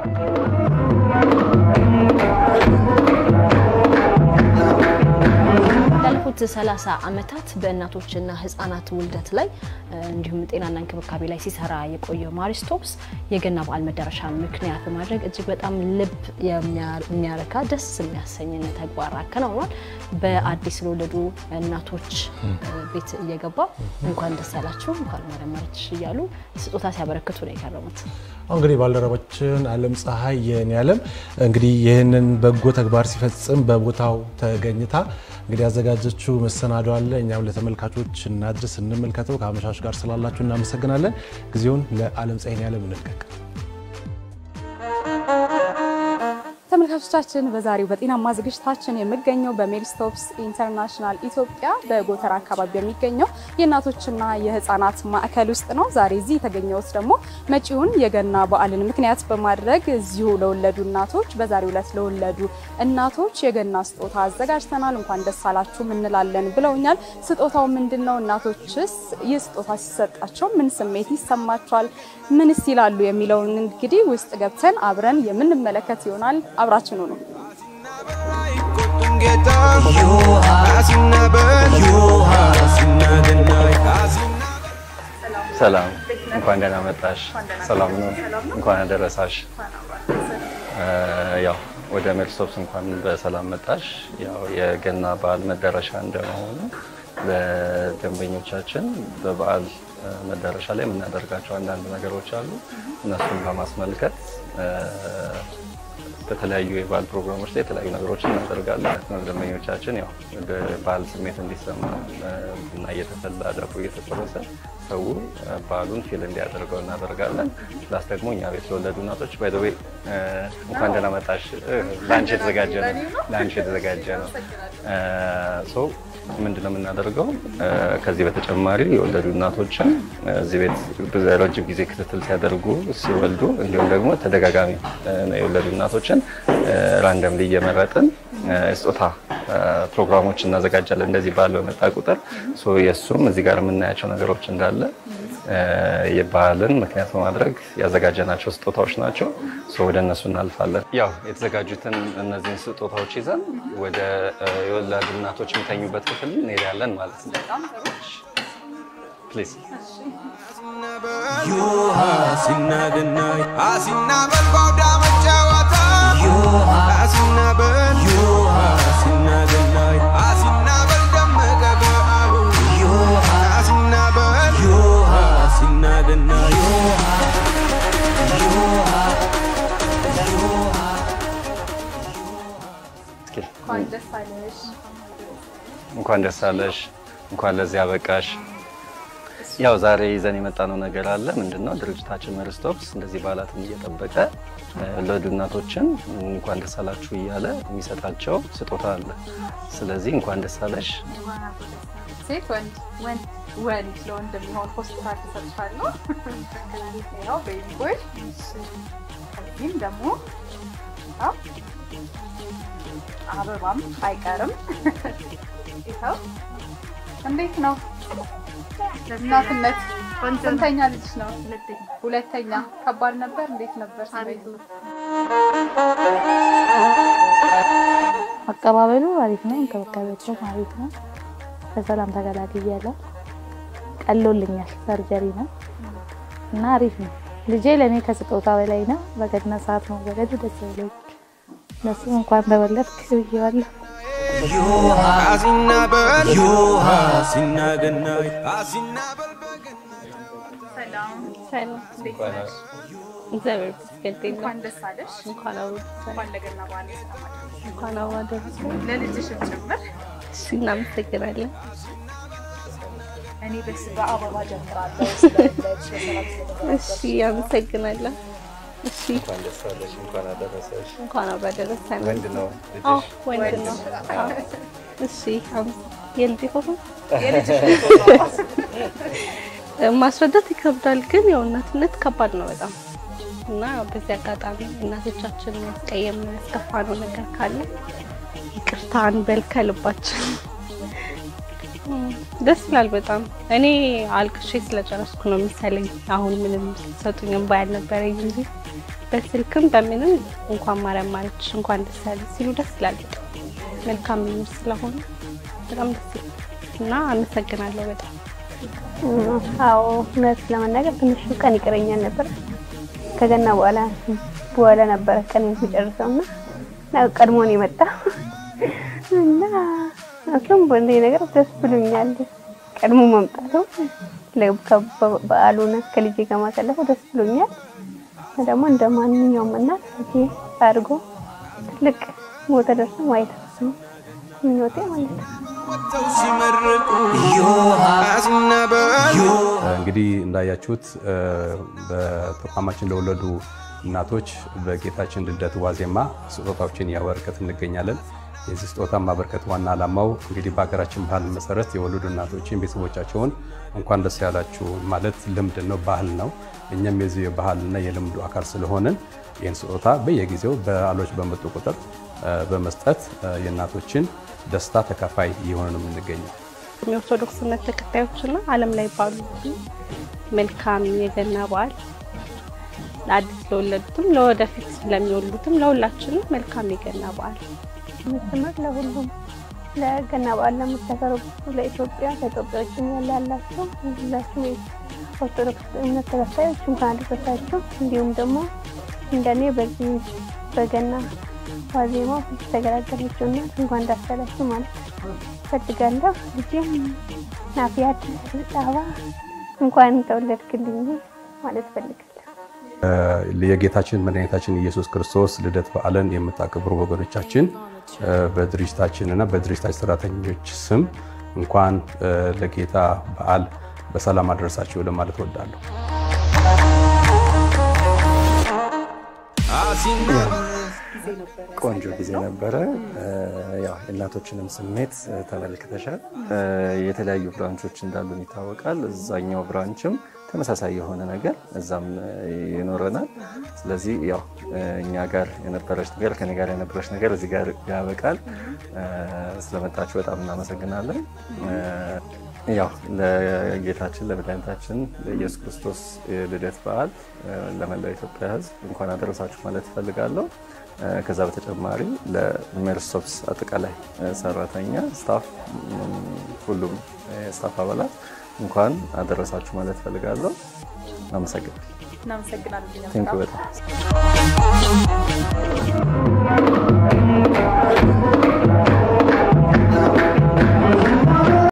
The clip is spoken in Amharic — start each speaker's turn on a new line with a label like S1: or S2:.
S1: ላለፉት 30 ዓመታት በእናቶችና ህጻናት ውልደት ላይ እንዲሁም ጤናና እንክብካቤ ላይ ሲሰራ የቆየው ማሪስቶፕስ የገና በዓል መዳረሻ ምክንያት በማድረግ እጅግ በጣም ልብ የሚያረካ ደስ የሚያሰኝ ተግባር አከናውኗል። በአዲስ ለወለዱ እናቶች ቤት እየገባ እንኳን ደስ ያላችሁ እንኳን መረመረች እያሉ ስጦታ ሲያበረክቱ ነው የከረሙት።
S2: እንግዲህ ባልደረባችን አለም ፀሐይ የኔ አለም እንግዲህ ይህንን በጎ ተግባር ሲፈጽም በቦታው ተገኝታ እንግዲህ ያዘጋጀችው መሰናዶ አለ። እኛም ለተመልካቾች እናድርስ፣ እንመልከተው። ከአመሻሽ ጋር ስላላችሁ እናመሰግናለን። ጊዜውን ለአለም ፀሐይ የኔ አለም እንልቀቅ።
S3: ተመልካቾቻችን በዛሬው በጤናማ ዝግጅታችን የምገኘው በሜሪስቶፕስ ኢንተርናሽናል ኢትዮጵያ በጎተራ አካባቢ በሚገኘው የእናቶችና የህፃናት ማዕከል ውስጥ ነው። ዛሬ እዚህ የተገኘሁት ደግሞ መጪውን የገና በዓልን ምክንያት በማድረግ እዚሁ ለወለዱ እናቶች በዛሬው ዕለት ለወለዱ እናቶች የገና ስጦታ አዘጋጅተናል፣ እንኳን ደስ አላችሁም እንላለን ብለውኛል። ስጦታው ምንድን ነው? እናቶችስ ይህ ስጦታ ሲሰጣቸው ምን ስሜት ይሰማቸዋል? ምንስ ይላሉ? የሚለውን እንግዲህ ውስጥ ገብተን አብረን የምንመለከት ይሆናል። አብራችን ነው።
S4: ሰላም፣ እንኳን ደህና መጣሽ። ሰላም ነው። እንኳን አደረሳሽ። ያው ወደ ሜሪስቶፕስ እንኳን በሰላም መጣሽ። ያው የገና በዓል መዳረሻ እንደመሆኑ ለደንበኞቻችን በበዓል መዳረሻ ላይ የምናደርጋቸው አንዳንድ ነገሮች አሉ። እነሱን በማስመልከት በተለያዩ የበዓል ፕሮግራሞች ላይ የተለያዩ ነገሮችን እናደርጋለን። ደንበኞቻችን ያው በዓል ስሜት እንዲሰማ ቡና እየተፈላ ዳቦ እየተቆረሰ ሰው በዓሉን ፊል እንዲያደርገው እናደርጋለን። ፕላስ ደግሞ እኛ ቤት ለወለዱ እናቶች ባይ ዘ ዌይ እንኳን ደህና መጣሽ ለአንቺ የተዘጋጀ ነው ለአንቺ የተዘጋጀ ነው። ሶ ምንድን ነው የምናደርገው? ከዚህ በተጨማሪ የወለዱ እናቶችን እዚህ ቤት ረጅም ጊዜ ክትትል ሲያደርጉ ሲወልዱ፣ እንዲሁም ደግሞ ተደጋጋሚ የወለዱ እናቶችን ራንደምሊ እየመረጥን ስጦታ ፕሮግራሞች እናዘጋጃለን። እንደዚህ በዓል በመጣ ቁጥር የእሱም እዚህ ጋር የምናያቸው ነገሮች እንዳለ የበዓልን ምክንያት በማድረግ ያዘጋጀናቸው ስጦታዎች ናቸው። ወደ እነሱ እናልፋለን። ያው የተዘጋጁትን እነዚህን ስጦታዎች ይዘን ወደ የወላድ እናቶች የሚተኙበት ክፍል እንሄዳለን ማለት ነው። ፕሊዝ እንኳን ደስ አለሽ፣ እንኳን ለዚህ አበቃሽ። ያው ዛሬ ይዘን የመጣነው ነገር አለ። ምንድነው? ድርጅታችን ሜሪስቶፕስ እንደዚህ በዓላትን እየጠበቀ ለወለዱ እናቶችን እንኳን ደስ አላችሁ እያለ የሚሰጣቸው ስጦታ አለ። ስለዚህ እንኳን ደስ አለሽ።
S3: ሴት ወንድ ወንድ ለወንድ የሚሆን ሆስፒታል ተሰጥቻለሁ። ያው ቤቢ ቦይ ከዚህም ደግሞ አበባም አይቀርም። ይኸው እንዴት ነው እናትነት? ስንተኛ ልጅ ነው? ሁለተኛ። ከባድ ነበር? እንዴት ነበር ስሜቱ?
S5: አቀባበሉ አሪፍ ነው። እንክብካቤያቸው አሪፍ ነው። በሰላም ተገላግያለሁ። ቀሎልኛል። ሰርጀሪ ነው እና አሪፍ ነው። ልጄ ለእኔ ከስጦታ በላይ ነው። በገና ሰዓት መወለዱ ደስ ብሎኝ ለሱ እንኳን ተወለድክ ብዬዋለሁ።
S6: እግዚአብሔር ይመስገን።
S3: እንኳን ደስ አለሽ።
S6: እንኳን አብሮ
S3: እንኳን ለገና በዓል ያሰማሽ።
S6: እንኳን አብሮ አደረሰን።
S3: ለልጅሽም ጭምር
S6: እሺ፣ እናመሰግናለን።
S3: እኔ በስ በአበባ ጀምራለሁ። ስለለች
S6: እሺ፣ አመሰግናለሁ። እሺ፣
S4: እንኳን ደስ አለሽ፣ እንኳን አደረሰሽ።
S6: እንኳን አብሮ አደረሰን።
S4: ወንድ ነው
S6: አዎ፣
S4: ልጅሽ?
S6: ወንድ ነው። አዎ። እሺ፣ አመ- የልጅ ፎቶ ማስረዳት ይከብዳል፣ ግን ያው እናትነት ከባድ ነው በጣም እና በዚህ አጋጣሚ እናቶቻችን ያስቀየም ያስከፋ ነው ነገር ካለ ይቅርታ እንበል ከልባችን። እም፣ ደስ ይላል በጣም። እኔ አልቅሼ ስለጨረስኩ ነው የሚሰለኝ። አሁን ምንም ሰጡኝ እምባ ያልነበረኝ እንጂ በስልክም በምንም እንኳን ማርያም ማረችሽ እንኳን ደስ ያለሽ ሲሉ ደስ ይላል። በጣም መልካም ምኞት ስለሆነ በጣም ደስ ይላል እና አመሰግናለሁ በጣም
S7: አዎ እውነት ለመናገር ትንሽ ቀን ይቀረኛል ነበር። ከገና በኋላ በኋላ ነበረ ቀን የሚጨርሰው እና እና ቀድሞ ነው የመጣ እና እሱም በእንደ ነገር ደስ ብሎኛል። ቀድሞ መምጣቱ በዓሉን ከልጄ ጋር ማሳለፉ ደስ ብሎኛል። ደግሞ እንደ ማንኛውም እናት ልጄ አድርጎ ትልቅ ቦታ ደርሶ ማየት ነው ምኞቴ ማለት ነው።
S8: እንግዲህ እንዳያችሁት በተቋማችን ለወለዱ እናቶች በጌታችን ልደት ዋዜማ ስጦታዎችን እያበረከት እንገኛለን። የዚህ ስጦታ ማበርከት ዋና ዓላማው እንግዲህ በሀገራችን ባህል መሰረት የወለዱ እናቶችን ቤተሰቦቻቸውን እንኳን ደስ ያላችሁ ማለት ልምድ ነው፣ ባህል ነው። እኛም የዚህ የባህልና የልምዱ አካል ስለሆንን ይህን ስጦታ በየጊዜው በዓሎች በመጡ ቁጥር በመስጠት የእናቶችን ደስታ ተካፋይ እየሆነ ነው የምንገኘው።
S6: የኦርቶዶክስ እምነት ተከታዮችና ዓለም ላይ ባሉ መልካም የገና በዓል ለአዲስ ለወለዱትም ለወደፊት ለሚወልዱትም ለሁላችንም መልካም የገና በዓል
S7: ምትምር ለሁሉም ለገና በዓል ለምታከብሩ ለኢትዮጵያ ከኢትዮጵያ ውጭም ያለ ያላቸው ሁላችሁ ኦርቶዶክስ እምነት ተከታዮች እንኳን አደረሳችሁ። እንዲሁም ደግሞ እንደኔ በዚህ በገና ዋዜማ ተገላገለችው እናት እንኳን ደስ ያላችሁ ማለት ፈልጋለሁ። ልጄም ናፊያት ጣባ እንኳን ተወለድክልኝ ማለት ፈልጋለሁ።
S8: የጌታችን መድኃኒታችን ኢየሱስ ክርስቶስ ልደት በዓልን የምታከብሩ ወገኖቻችን በድርጅታችን እና በድርጅታችን ሰራተኞች ስም እንኳን ለጌታ በዓል በሰላም አደረሳችሁ ለማለት እወዳለሁ።
S4: ቆንጆ ጊዜ ነበረ። ያው የእናቶችንም ስሜት ተመልክተሻል። የተለያዩ ብራንቾች እንዳሉን ይታወቃል። እዛኛው ብራንችም ተመሳሳይ የሆነ ነገር እዛም ይኖረናል። ስለዚህ ያው እኛ ጋር የነበረች ነገር ከኔ ጋር የነበረች ነገር እዚህ ጋር ያበቃል። ስለመጣችሁ በጣም እናመሰግናለን። ያው ለጌታችን ለመድኃኒታችን ለኢየሱስ ክርስቶስ የልደት በዓል ለመላው ኢትዮጵያ ሕዝብ እንኳን አደረሳችሁ ማለት እፈልጋለሁ። ከዛ በተጨማሪ ለሜርስቶፕስ አጠቃላይ ሰራተኛ ስታፍ፣ ሁሉም ስታፍ አባላት እንኳን አደረሳችሁ ማለት እፈልጋለሁ። አመሰግናለሁ።
S3: እናመሰግናለን።
S4: ቴንክ በጣም